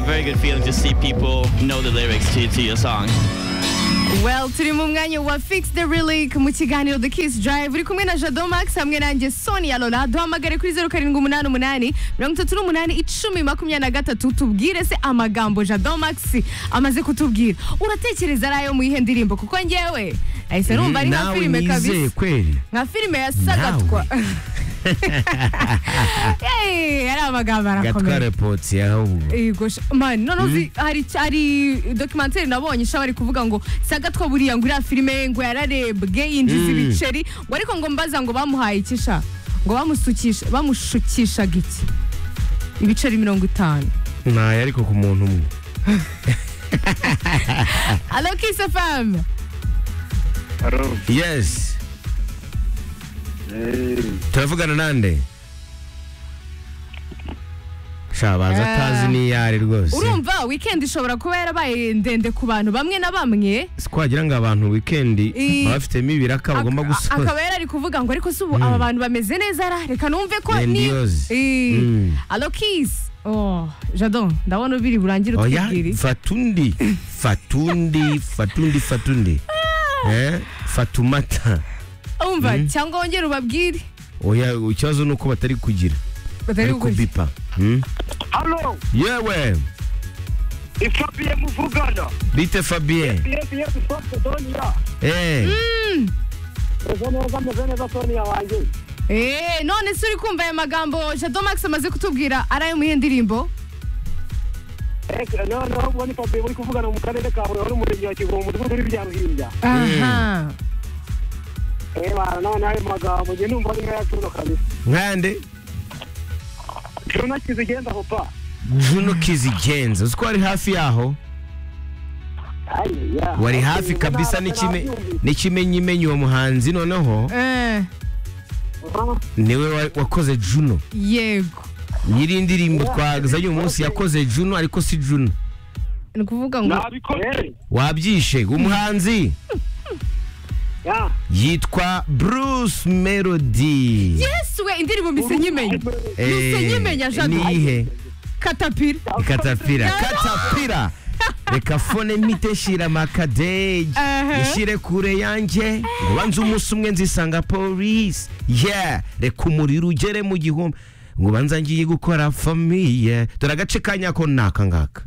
very good feeling to see people know the lyrics to, to your song. Well turi mu mwanya wa Fix the Relic mu kiganiro The Kiss Drive uri kumwe na Jado Max hamwe nanjye Sonia Lola duhamagare kuri 0788 38 tubwire se amagambo Jado Max amaze kutubwira uratekereza arayo mu iyihe ndirimbo kuko ngewe ahise numva ari nka nawe filime nizeye kabisa kweli nka filime ya Sagatwa Hey, ari amagambo arakomeye gatwara potsi ahubwo Yego sha- man none uzi hari hari documentaire nabonye sha bari kuvuga ngo sagatwa buriya ngo iriya filime ngo yararebwe yinjiza ibiceri ngo ariko ngo mbaza ngo bamuhaye iki sha ngo bamusukisha bamushukishaga iki ibiceri mirongo itanu ntayo ariko ku muntu umwe alo kiss fm Haro. yes turavugana nande sha baza Eh. atazi n'iyari rwose urumva weekend ishobora kuba yarabaye ndende ku bantu bamwe na bamwe si kwagira ngo abantu wikendi I- baba bafitemo ibiraka bagomba Ak- gusoza akaba yarari kuvuga ngo ariko se ubu aba bantu bameze neza ra reka numve ko ni Grandiose. Eh, Mm. alo kiss oh jado ndabona ubiri burangire oya utubwire fatundi fatundi fatundi fatundi eh fatumata umva cyangwa wongere ubabwire oya ikibazo ni uko batari kugira batari bari gukurikiza kubipa Hmm? Halo. yewe Ifabiye muvugana. bite fabien Yesi yesi sote Sonia. eh Ejo neza meze neza Sonia wanjye. eee none se uri kumva aya magambo jado max amaze kutubwira ari ayo muyihe ndirimbo Eke no no ubwo ni Fabiye muri kuvugana mu karere ka Huye mu murenge wa Kigoma mu mudugudu w'ibya Ruhinja. aha Eh bana none ayo magambo nge numva ari nkaya cuno kabisa. nkande Cuno kizigenda papa. juno kizigenza uzi ko wari hafi yaho Ayi ya. wari hafi Ati, kabisa nabona n'ikime nabyumvise. n'ikimenyimenyi uwo muhanzi noneho Eh, Ah, niwe wa- wakoze juno yego nyiri indirimbo twazanye uyu munsi yakoze juno ariko si juno ni ukuvuga ngo Nabikoze. wabyishe umuhanzi Ya. yitwa bruce melody yesu we indirimbo misenyimenya misenyimenya jado niyihe katapira ikatapira Jado! katapira reka fone mite shira makadeyi Aha. ishire kure yanjye ngo banze umunsi umwe nzisanga polisi yeah reka umuriro ugere mu gihumbi ngo banza ngiye gukora famiye dore agace ka nyako ni aka ngaka